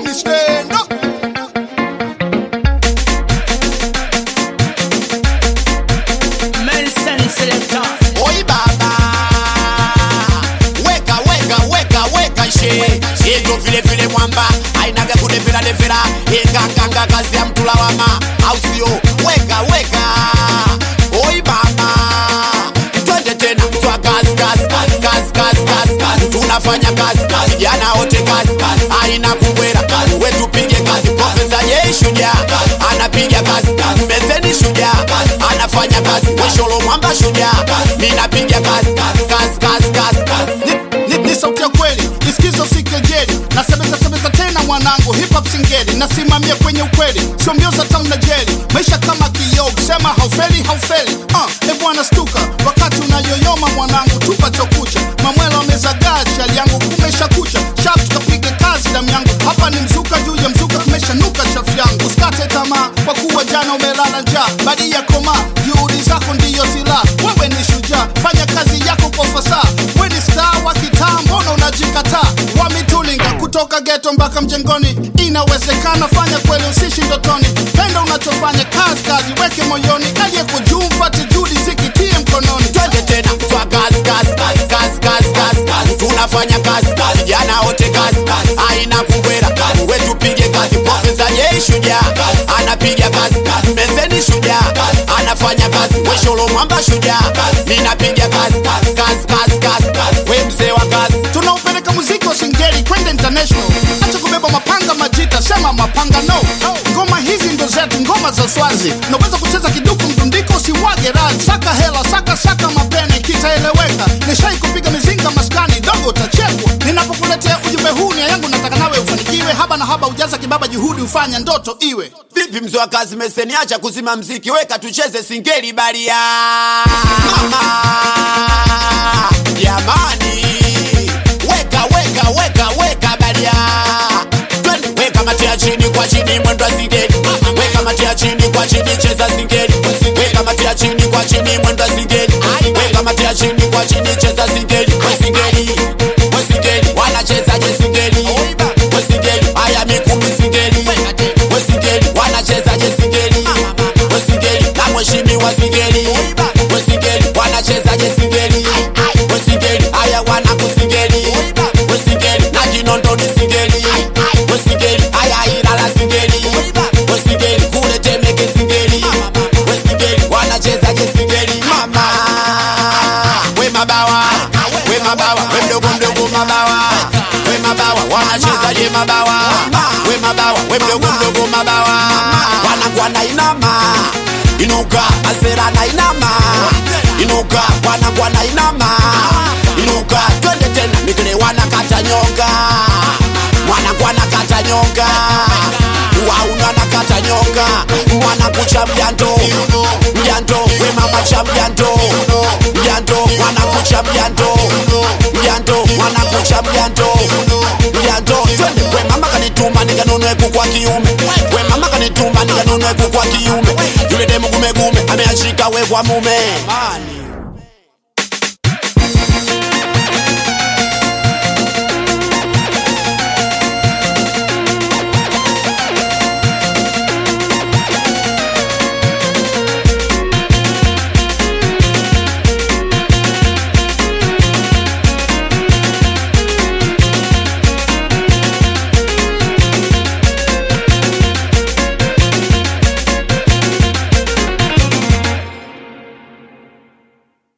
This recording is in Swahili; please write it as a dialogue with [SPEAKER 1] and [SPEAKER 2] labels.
[SPEAKER 1] Stand up.
[SPEAKER 2] Nelson Selector.
[SPEAKER 3] Oi baba, weka weka weka weka she yetu vile vile mwamba ainaga kudevera devera inganganga kazi ya mtu lawama, au sio? Weka weka, oi baba, twende tena swa kazi kazi kazi kazi kazi kazi kazi, tunafanya kazi kazi, vijana wote kazi kazi, aina kubwera kazi, wetu pige kazi, profesa yeye shujaa anapiga kazi kazi, meseni shujaa anafanya kazi, wesholo mwamba shujaa, mimi napiga kazi kazi kazi kazi kazi kazi.
[SPEAKER 1] Ni- ni- ni sauti ya kweli isikizo si kejeli nasemeza semeza tena mwanangu hip hop singeli nasimamia kwenye ukweli sio mbio za tamu na jeli maisha kama kioo kusema haufeli haufeli uh, e bwana stuka wakati unayoyoma mwanangu tupa chokucha mamwela wamezagaa chali yangu kumesha kucha shap tukapiga kazi damu yangu hapa ni mzuka juu ya mzuka kumeshanuka chafu yangu usikate tamaa kwa kuwa jana umelala njaa badi ya koma juhudi zako ndiyo silaha wewe ni shujaa fanya kazi yako kwa fasaha we ni star wa kitaa mbona unajikataa wamitulinga kutoka geto mpaka mjengoni inawezekana fanya kweli usishi ndotoni penda unachofanya kazi kazi weke moyoni aliyekujuu mfate juhudi zikitie mkononi
[SPEAKER 3] twende tena swa kazi kazi kazi kazi kazi kazi kazi tunafanya kazi kazi vijana wote kazi kazi aina kubwera kazi wetu pige kazi profesa yeye shujaa anapiga kazi kazi meseni shujaa anafanya kazi wesholo mwamba shujaa mimi napiga kazi kazi kazi kazi kazi kazi we mzee wa kazi
[SPEAKER 1] tunaupeleka muziki wa singeli kwenda international acha kubeba mapanga majita sema mapanga no ngoma hizi ndo zetu ngoma za swazi unaweza kucheza kiduku mdundiko usiwage radi saka hela saka saka mapene kitaeleweka nishai kupiga mizinga maskani dogo utachekwa ninapokuletea ujumbe huu nia yangu nataka nawe ufanikiwe haba na haba ujaza kibaba juhudi ufanya ndoto iwe
[SPEAKER 3] vipi mzee wa kazi meseni acha kuzima mziki weka tucheze singeli baria Mama, jamani weka weka weka weka baria Twende, weka matia chini kwa chini mwendo wa singeli weka matia chini kwa chini cheza singeli weka matia chini kwa chini mwendo wa singeli weka matia chini kwa chini cheza singeli we singeli we singeli wanachezaje singeli we singeli haya mikumi singeli we singeli wanachezaje singeli we singeli na mheshimiwa singeli we singeli wanachezaje singeli we singeli haya wanakusingeli we singeli na kinondoni singeli we singeli haya ilala singeli we singeli kule temeke singeli we singeli wanachezaje singeli mama we mabawa we mabawa we mdogo mdogo mabawa we mabawa wanachezaje mabawa we mabawa we mdogo mdogo mabawa wanakuwa na inama inuka asera na inama inuka wanakuwa na inama inuka twende tena mikile wanakata nyonga wanakuwa nakata nyonga wauna nakata nyonga wanakucha mjando mjando we mama cha mjando mjando wanakucha mjando mjando wanakucha mjando mjando twende we mama kanituma nikanunue kuku wa kiume we mama kanituma nikanunue kuku wa kiume yule demu gumegume ameashika we kwa mume